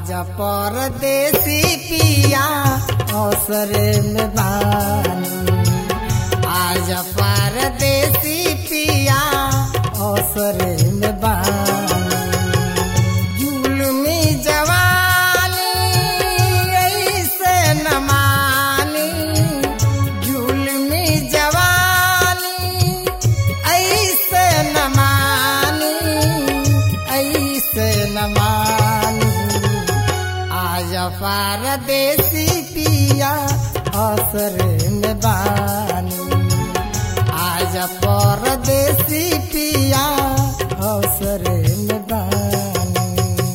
आज परदेसी पिया अवसरे में बानी आज परदेसी पिया अवसरे में बानी जुलमी जवानी ऐसे न मानी जुलमी जवानी ऐसे न मानी ऐसे न मानी आज परदेसी पिया असर में बानी आज परदेसी पिया अवसर में बानी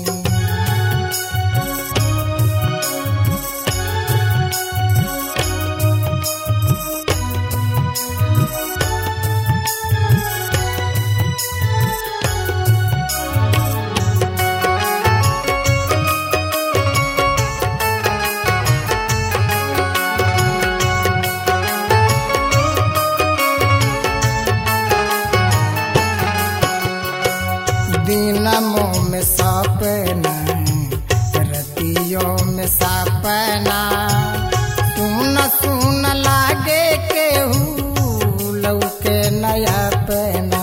दिनमों में सपना रतियों में सपना सुन सुन लागे केहू लौके नया पना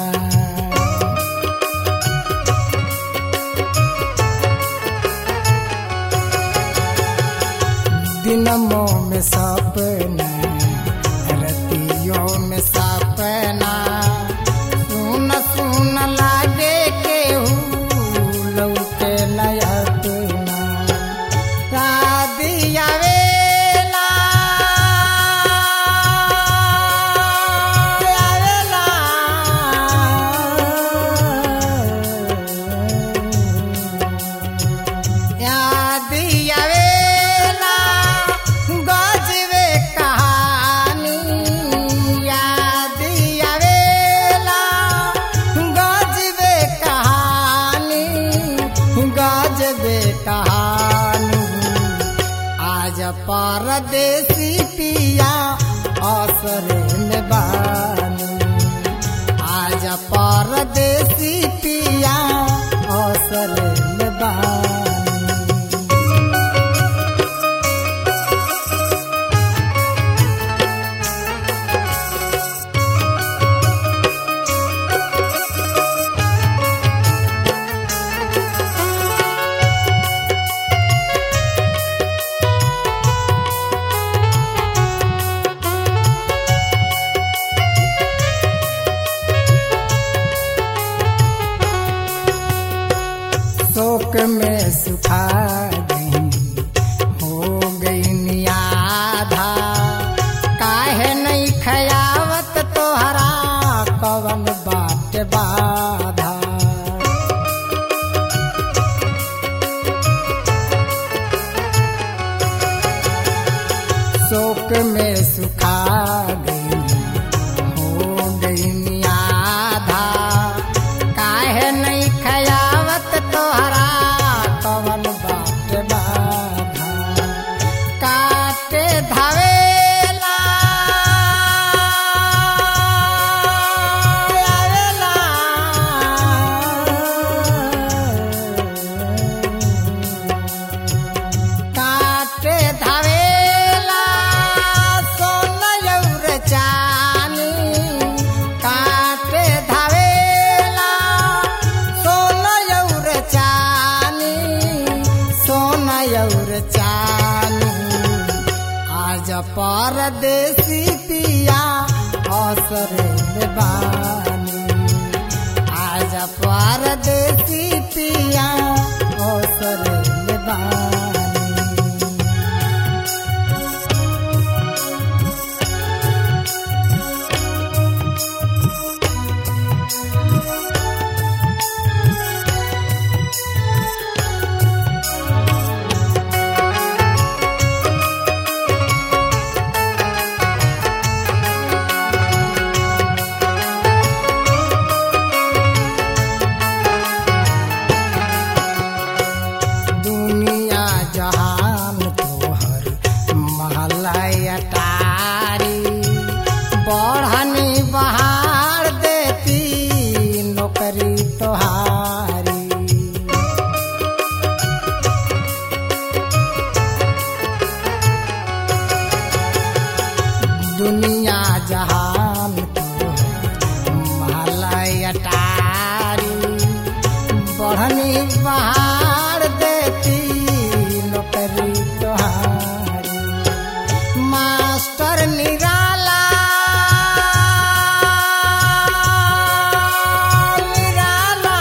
दिनमों में सपना रतियों में सपना सुन सुन लागे केहू लौके नया तुना शादिया वेला आवेला यादिया वेला गजबे कहानी यादिया वेला गजबे कहानी गजबे कहानी आज परदेसी पिया असर में बानी आज परदेसी पिया असर में बानी शोक में सुखा गई हो गई नियाधा काहे नहीं खयावत तोहरा कवन बाट बाधा शोक में सुखा गई हो गई नियाधा काहे नहीं खयावत तोहरा कवन बाट बाधा काटे धावेला आवेला काटे धावेला सोनयौर चानी काटे धावेला सोनयौर चानी सोनयौर चानी आज परदेसी पिया असर में बानी आज परदेसी पिया असर में बानी दुनिया दुनिया जहान मालय अटारी बढ़नी पहाड़ देती नौकरी तोहारी मास्टर निराला निराला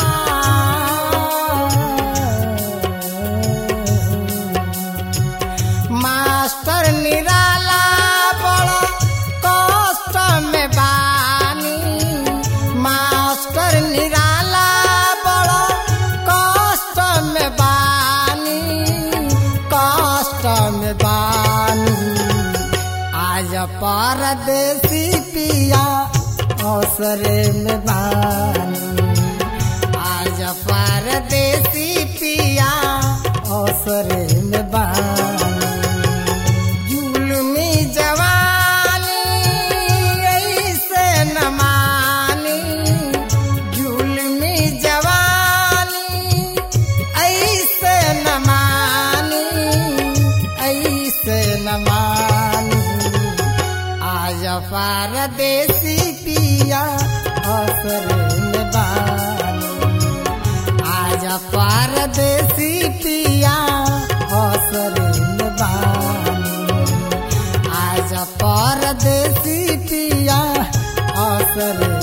मास्टर निराला बड़ा कष्ट में बानी मास्टर निराला बड़ा कष्ट में बानी कष्ट में बानी आज परदेसी पिया अवसरे में बानी आज परदेसी पिया अवसरे में बानी जुलमी जवानी ऐसे न मानी जुलमी जवानी ऐसे न मानी ऐसे न मानी आज परदेसी पिया असर में बानी आज परदेसी पिया असर में बानी आज परदेसी पिया असर